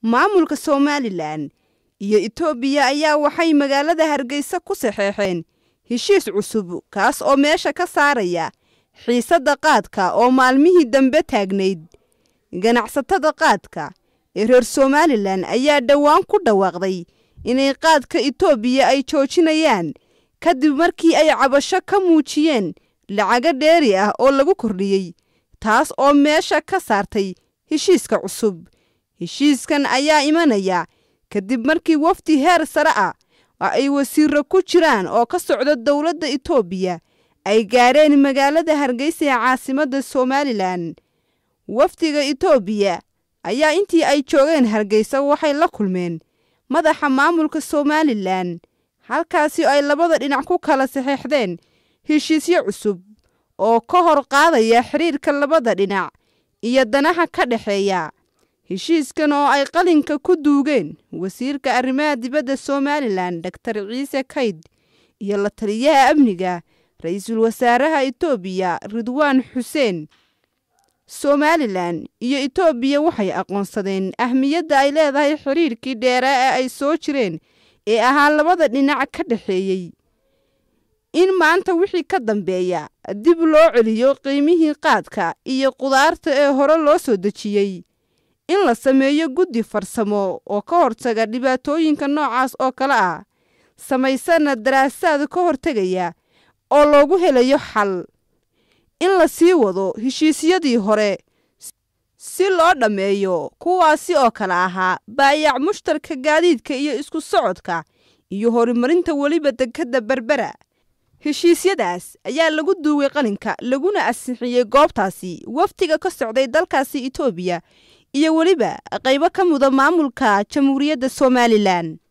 maamulka somalilan iyo itoobiya ayaa waxay magaalada hargeysa ku saxeexeen heshiis cusub kaas oo meesha ka saaraya xiisadda qaadka oo maalmihii dambe taagnayd ganacsatada qaadka ee reer somalilan ayaa dhowaan ku dhawaaqday inay qaadka itoobiya ay joojinayaan kadib markii ay cabasho ka muujiyeen lacago dheeri ah oo lagu kordhiyey taas oo meesha ka saartay heshiiska cusub heshiiskan ayaa imanaya kadib markii wafdi heer sare ah oo ay wasiiro ku jiraan oo ka socda dowladda itoobiya ay gaadheen magaalada hargeysa ee caasimadda somalilan wafdiga itoobiya ayaa intii ay joogeen hargeysa waxay la kulmeen madaxa maamulka somalilan halkaasi ay labada dhinac ku kala saxeexdeen heshiisyo cusub oo ka hor qaadaya xidhiirka labada dhinac iyo danaha ka dhexeeya heshiiskan oo ay qalinka ku duugeen wasiirka arrimaha dibadda somalilan doktor ciise kayd iyo la taliyaha amniga ra-iisul wasaaraha itoobiya ridwaan xuseen somalilan iyo itoobiya waxay aqoonsadeen ahmiyadda ay leedahay xidhiirkii dheeraa ee ay soo jireen ee ahaa labada dhinac ka dhexeeyey in maanta wixii ka dambeeya dib loo celiyo qiimihii qaadka iyo qudaarta ee hore loo soo dejiyey in la sameeyo guddi farsamo oo ka hortaga dhibaatooyinka noocaas oo kale ah samaysana daraasaad ka hortegaya oo loogu helayo xal in la sii wado heshiisyadii hore si loo dhammeeyo kuwaasi oo kale ahaa baayac mushtarka gaadiidka iyo isku socodka iyo horumarinta weliba dekadda berbera heshiisyadaas ayaa lagu duugay qalinka laguna ansixiyey goobtaasi wafdiga ka socday dalkaasi itoobiya iyo weliba qaybo ka muda maamulka jamhuuriyadda somalilan